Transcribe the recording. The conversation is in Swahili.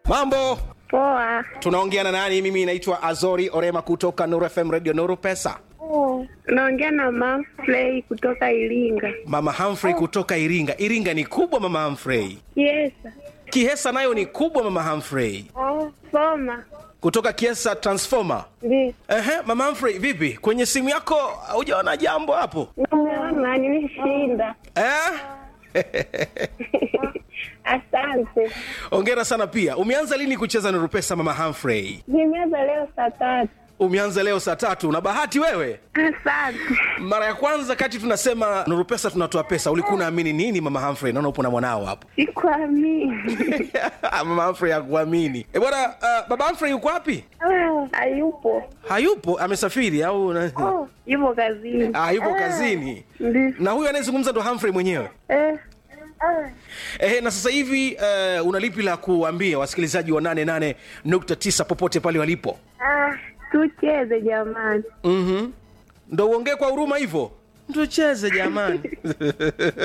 mambo Poa. tunaongea na nani mimi naitwa azori orema kutoka nuru fm radio nuru pesa Naongea na Manfrey kutoka Iringa. mama humphrey kutoka iringa iringa ni kubwa mama humphrey Yes. kihesa nayo ni kubwa mama humphrey Soma. kutoka kiesa transformer Ndi. Ehe, mama humphrey vipi kwenye simu yako hujaona jambo hapo Naona nimeshinda. eh? Asante. ongera sana pia umeanza lini kucheza nuru pesa mama humphrey Nimeanza leo saa tatu. umeanza leo saa tatu na bahati wewe Asante. mara ya kwanza kati tunasema nuru pesa tunatoa pesa ulikuwa unaamini nini mama humphrey naona upo na mwanao hapo Sikuamini. mama humphrey hakuamini e bwana uh, baba humphrey yuko wapi Ah, Hayupo. hayupo amesafiri au na... Oh, yupo kazini. ah, yupo kazini Ndi. na huyu anayezungumza ndo humphrey mwenyewe Eh. Ehe, na sasa hivi uh, una lipi la kuambia wasikilizaji wa 88.9 popote pale walipo Ah, tucheze jamani. mm-hmm. ndo uongee kwa huruma hivyo tucheze jamani